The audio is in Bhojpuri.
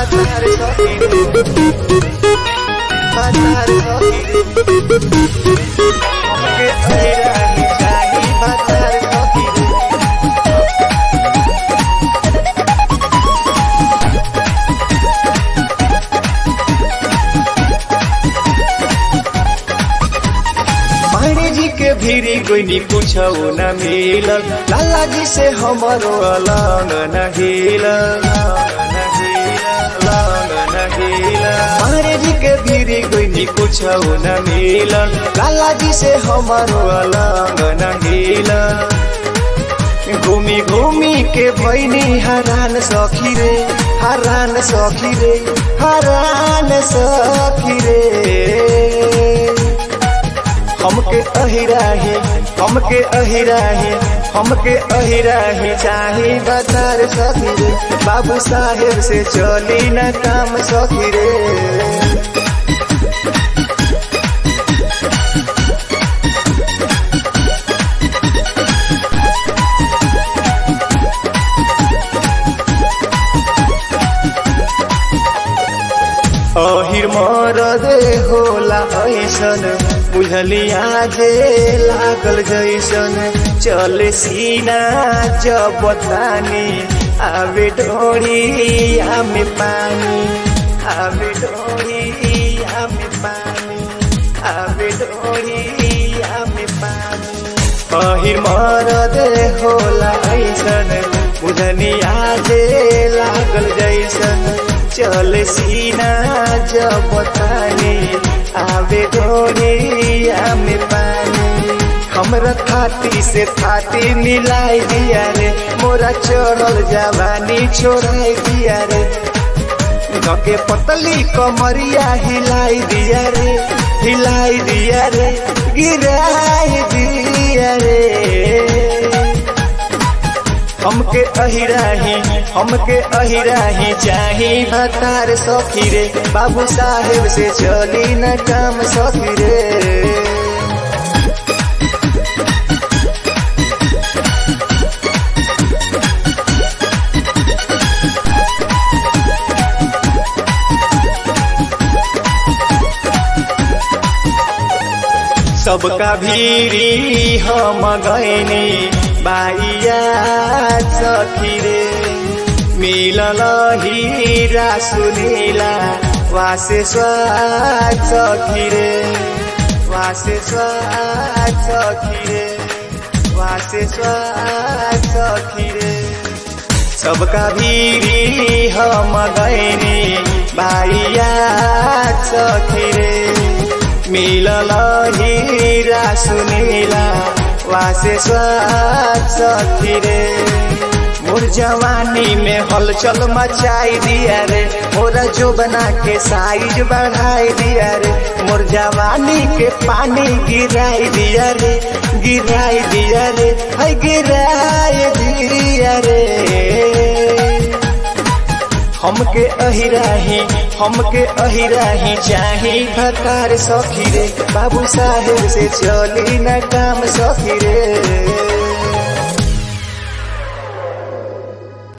भतार सखी रे भतार सखी रे हमके अहिराही चाही भतार सखी रे मायने जी के भीरी कोई नी पूछो न मिलल लाला जी से हमारो अलग न हिलल मायने जी के भीरी कोई नी पूछो न मिलल लाला जी से हमारो अलग न हिलल घूमी घूमी के भैनी हरान सखी रे हरान सखी रे हरान सखी रे हमके अहिराही हमके अहिराही हमके अहिराही चाही बतर सखी रे बाबू साहेब से चली न काम सखी रे अहिर मरद होला ऐसन बुझलिया जे लागल जैसन चले सीना जब तानी आवे डोरी आमे पानी आवे डोरी आमे पानी आवे डोरी आमे पानी अहिर मरद होला ऐसन बुझनिया जे लागल जैसन चल सीना जब तानी आवे डोरिया में पानी हमरा थाती से थाती मिलाई दिया रे मोरा चढ़ल जवानी छोड़ाई दिया रे के पतली कमरिया हिलाई दिया रे हिलाई दिया रे गिराई दिया रे हमके अहिराही हमके अहिराही चाही भतार सखी रे बाबू साहेब से चली न काम सखी रे सबका भीरी हम गैनी बाइया सखी रे मिलल हीरा सुनीला वासे स्वाद सखी रे वासे स्वाद सखी रे वासे स्वाद सखी रे सबका भीरी हम गैनी बाइया सखी रे मिलल हीरा सुनीला वासे स्वाद सखी रे मोर जवानी में हलचल मचाई दिया रे मोरा जो बना के साइज बढ़ाई दिया रे मोर जवानी के पानी गिराई दिया रे गिराई दिया रे है गिराई दिया रे हमके अहिराही हमके अहिराही चाही भतार सखी रे बाबू साहेब से चली न काम सखी रे